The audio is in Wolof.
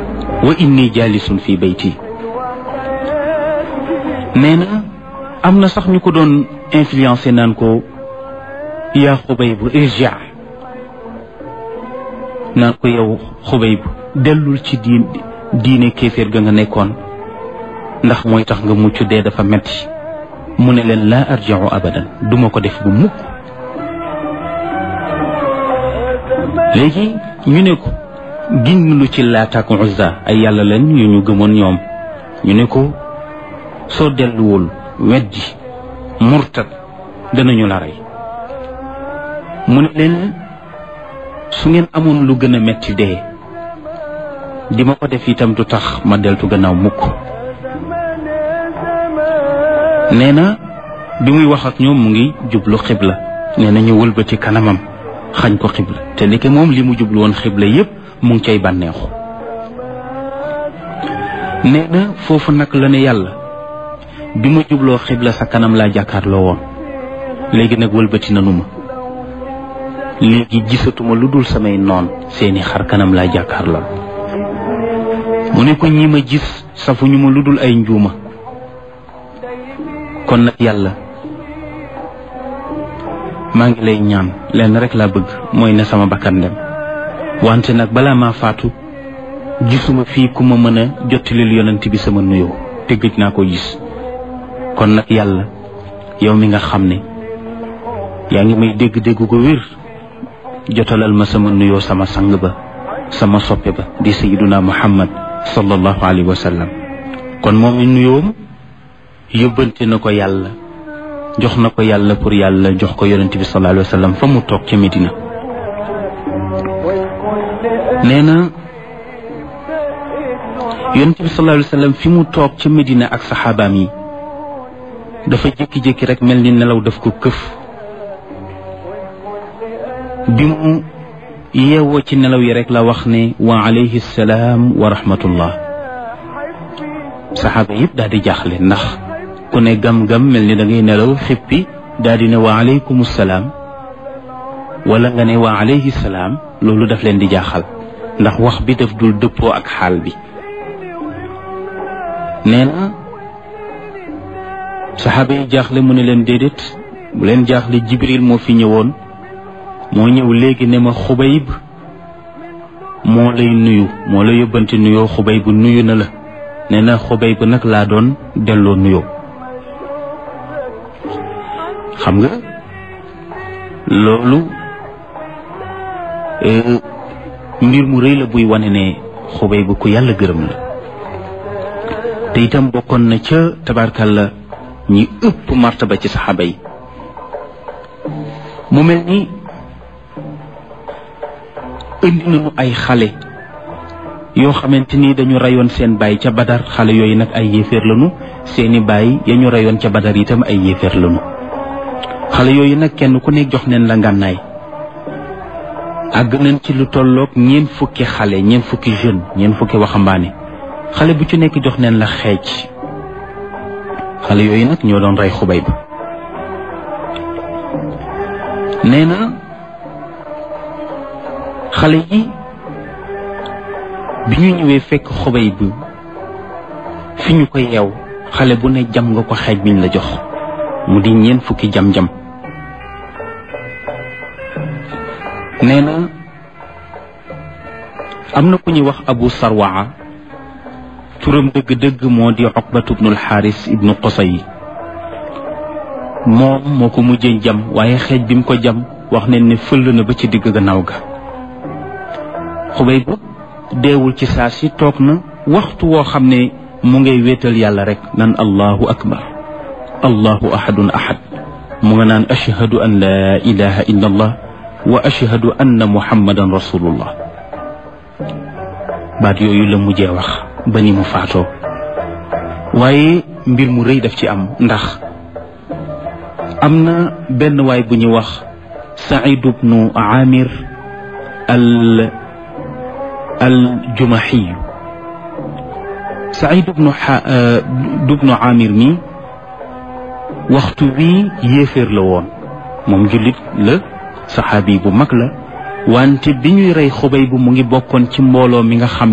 wa inni jaalisun fi bayti nee na am na sax ñu ko doon influencé naan ko yaa xubay bu irja naan ko yow xubay bu dellul ci diin diine kéeféer ga nga nekkoon ndax mooy tax nga mucc dee dafa metti mu ne leen laa arjiu abadan duma ko def bu mukk léegi ñu ne ko giñ lu ci Laat ak Uzza ay yàlla leen yu ñu gëmoon ñoom ñu ne ko soo delluwul weddi murtad danañu la rey mu ne leen su ngeen amoon lu gën a metti dee di ma ko def itam du tax ma deltu gannaaw mukk nee na bi muy wax ak ñoom mu ngi jublu xibla nee na ñu wëlbati kanamam xañ ko xibla te ndeke moom li mu jublu woon xibla yépp mu ngi cay bànneexu nee na foofu nag la ne yàlla bi ma jubloo xibla sa kanam laa jàkkaarloo woon léegi nag wëlbati nanu ma léegi gisatuma lu dul samay noon seeni xar kanam laa jàkkaarloo mu ne ko ñi ma gis safuñu ma lu dul ay njuuma kon nag yàlla maa ngi lay ñaan lenn rek laa bëgg mooy ne sama bakkan dem wante nag balaa maa faatu gisuma fii ku ma mën a jottalil yonent bi sama nuyoo te gëj naa ko gis kon nag yàlla yow mi nga xam ne yaa ngi may dégg-dégg ko wér jotalal ma sama nuyoo sama sang ba sama soppe ba di sayyiduna muhammad sallallahu alayhi wa sallam kon moom mi nuyoom yóbbante na ko yàlla jox na ko yàlla pour yàlla jox ko yonent bi sallallahu alayhi wa sallam fa mu toog ca Medina nee na yonent bi sallallahu alayhi wa sallam fi mu toog ca Medina ak saxaabaam yi dafa jékki-jékki rek mel ni nelaw daf ko këf bi mu yeewoo ci nelaw yi rek la wax ne wa alayhi salaam wa rahmatullah saxaaba yëpp daal di jaaxle ndax ku ne gam-gam mel ni da ngay nelaw xippi daal di ne wa alaykum salaam wala nga ne wa alayhi salaam loolu daf leen di jaaxal ndax wax bi daf dul dëppoo ak xaal bi nee na saxaaba yi jaaxle mu ne leen déedéet bu leen jaaxle jibril moo fi ñëwoon moo ñëw léegi ne ma xubayb moo lay nuyu moo la yóbbante nuyoo xubayb nuyu na la nee na xubayb nag laa doon delloo nuyoo xam nga loolu mbir mu rëy la buy wane ne xubayb ku yàlla gërëm la te itam bokkoon na ca tabarkalla ñi ëpp martaba ci saxaaba yi mu mel ni indi nañu ay xale yoo xamante ni dañu rayoon seen baay ca badar xale yooyu nag ay yéeféer lañu seeni baay ya ñu rayoon ca badar itam ay yéeféer lañu xale yooyu nag kenn ku nekk jox neen la ngànnaay àgg nañ ci lu tolloog ñeent fukki xale ñeent fukki jeune ñeent fukki waxambaane xale bu ci nekk jox neen la xeej xale yooyu nag ñoo doon rey xubay ba nee na xale yi bi ñu ñëwee fekk xubay bi fi ñu ko yeew xale bu ne jam nga ko xeej biñ la jox mu di ñeent fukki jam-jam nee na am na ku ñuy wax abu sarwaa turam dëgg-dëgg moo di oqbatu bnul xaaris ibnu qosay moom moo ko mujjee jam waaye xeej bi mu ko jam wax nañ ne fëll na ba ci digg gannaaw ga xubay bu deewul ci saa si toog na waxtu woo xam ne mu ngay wéetal yàlla rek nan allahu akbar allahu ahadun ahad mu nga naan ashhadu an la ilaha illa allah wa ashhadu anna muhammadan rasulullah baat yooyu la mujjee wax ba ni mu faatoo waaye mbir mu rëy daf ci am ndax am na benn waay bu ñuy wax saïd bnu amir al al jumaxiyu saïd bnu dubnu amir mi waxtu wi yéeféer la woon moom jullit la saxaabi bu mag la wante bi ñuy rey xubay bu mu ngi bokkoon ci mbooloo mi nga xam